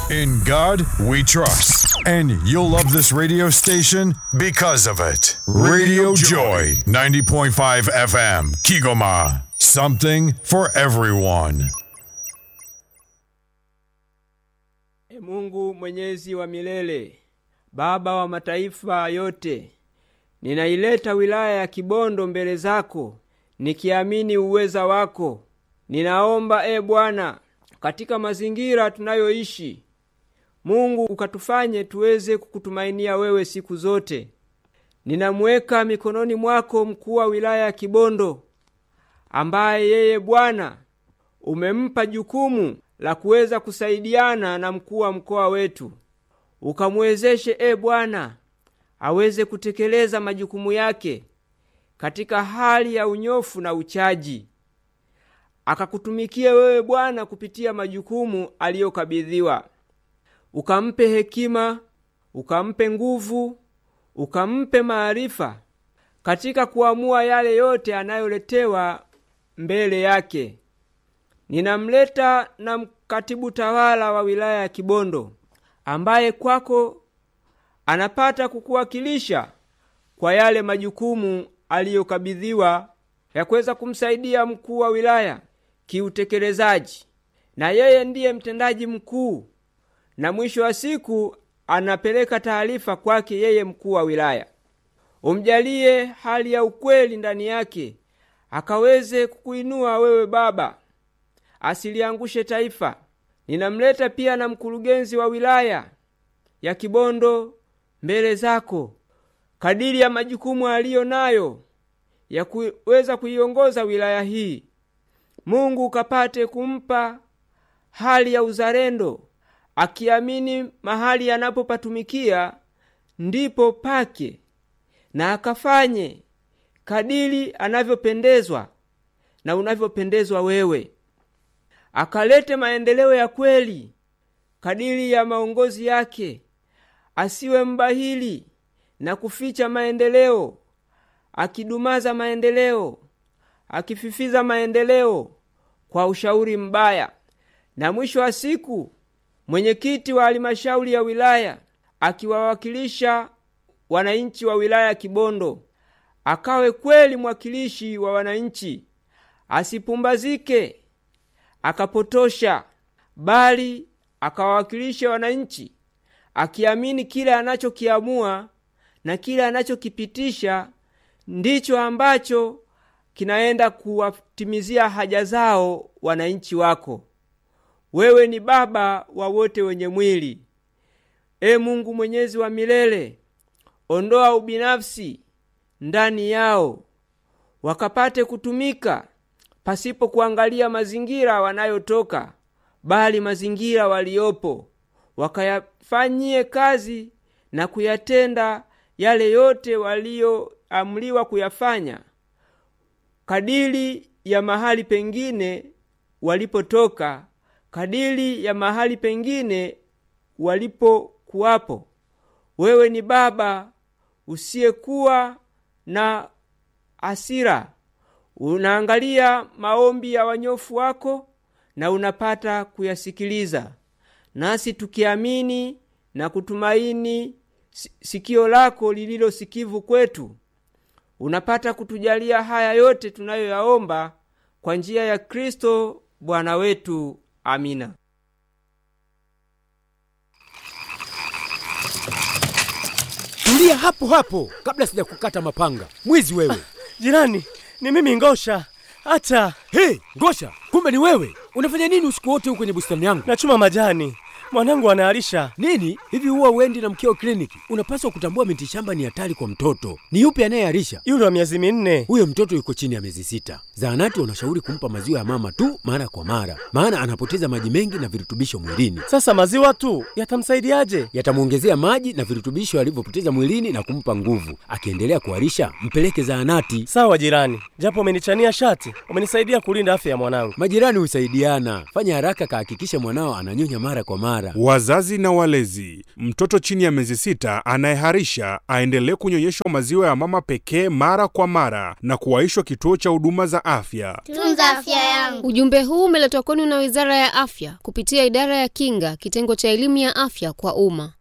In God we trust. And you'll love this radio station because of it. Radio Joy, 90.5 FM, Kigoma. Something for everyone. E Mungu mwenyezi wa milele, Baba wa mataifa yote, ninaileta wilaya ya Kibondo mbele zako nikiamini uweza wako. Ninaomba e Bwana, katika mazingira tunayoishi, Mungu ukatufanye tuweze kukutumainia wewe siku zote. Ninamweka mikononi mwako mkuu wa wilaya ya Kibondo, ambaye yeye Bwana umempa jukumu la kuweza kusaidiana na mkuu wa mkoa wetu. Ukamwezeshe e Bwana aweze kutekeleza majukumu yake katika hali ya unyofu na uchaji, akakutumikie wewe Bwana kupitia majukumu aliyokabidhiwa. Ukampe hekima, ukampe nguvu, ukampe maarifa katika kuamua yale yote anayoletewa mbele yake. Ninamleta na katibu tawala wa wilaya ya Kibondo ambaye kwako anapata kukuwakilisha kwa yale majukumu aliyokabidhiwa ya kuweza kumsaidia mkuu wa wilaya kiutekelezaji, na yeye ndiye mtendaji mkuu, na mwisho wa siku anapeleka taarifa kwake yeye mkuu wa wilaya. Umjalie hali ya ukweli ndani yake, akaweze kukuinua wewe Baba, asiliangushe taifa. Ninamleta pia na mkurugenzi wa wilaya ya Kibondo mbele zako kadiri ya majukumu aliyo nayo ya kuweza kuiongoza wilaya hii. Mungu ukapate kumpa hali ya uzalendo, akiamini mahali anapopatumikia ndipo pake, na akafanye kadiri anavyopendezwa na unavyopendezwa wewe, akalete maendeleo ya kweli kadiri ya maongozi yake, asiwe mbahili na kuficha maendeleo, akidumaza maendeleo, akififiza maendeleo kwa ushauri mbaya. Na mwisho wa siku, mwenyekiti wa halmashauri ya wilaya akiwawakilisha wananchi wa wilaya ya Kibondo, akawe kweli mwakilishi wa wananchi, asipumbazike akapotosha, bali akawawakilisha wananchi akiamini kile anachokiamua na kile anachokipitisha ndicho ambacho kinaenda kuwatimizia haja zao wananchi wako. Wewe ni baba wa wote wenye mwili. E Mungu mwenyezi wa milele, ondoa ubinafsi ndani yao, wakapate kutumika pasipo kuangalia mazingira wanayotoka, bali mazingira waliopo, wakayafanyie kazi na kuyatenda yale yote walioamliwa kuyafanya kadiri ya mahali pengine walipotoka, kadiri ya mahali pengine walipokuwapo. Wewe ni Baba usiyekuwa na hasira, unaangalia maombi ya wanyofu wako na unapata kuyasikiliza, nasi tukiamini na kutumaini sikio lako lililo sikivu kwetu, unapata kutujalia haya yote tunayoyaomba kwa njia ya Kristo Bwana wetu. Amina. Tulia hapo hapo kabla sijakukata mapanga. Mwizi wewe! Jirani, ni mimi Ngosha. Hata Hey, Ngosha, kumbe ni wewe! Unafanya nini usiku wote huko kwenye bustani yangu? nachuma majani, mwanangu anaalisha. Nini hivi, huwa uendi na mkeo kliniki? Unapaswa kutambua miti shamba ni hatari kwa mtoto. Ni yupi anayearisha? Yule wa miezi minne. Huyo mtoto yuko chini ya miezi sita. Zahanati wanashauri kumpa maziwa ya mama tu mara kwa mara, maana anapoteza maji mengi na virutubisho mwilini. Sasa maziwa tu yatamsaidiaje? Yatamwongezea maji na virutubisho alivyopoteza mwilini na kumpa nguvu. Akiendelea kuharisha, mpeleke zahanati. Sawa jirani, japo umenichania shati, umenisaidia kulinda afya ya mwanangu. Majirani husaidiana. Fanya haraka, kahakikisha mwanao ananyonya mara kwa mara. mara. Wazazi na walezi, mtoto chini ya miezi sita anayeharisha aendelee kunyonyeshwa maziwa ya mama pekee mara kwa mara na kuwaishwa kituo cha huduma za afya. Tunza afya yangu. Ujumbe huu umeletwa kwenu na Wizara ya Afya kupitia Idara ya Kinga, kitengo cha elimu ya afya kwa umma.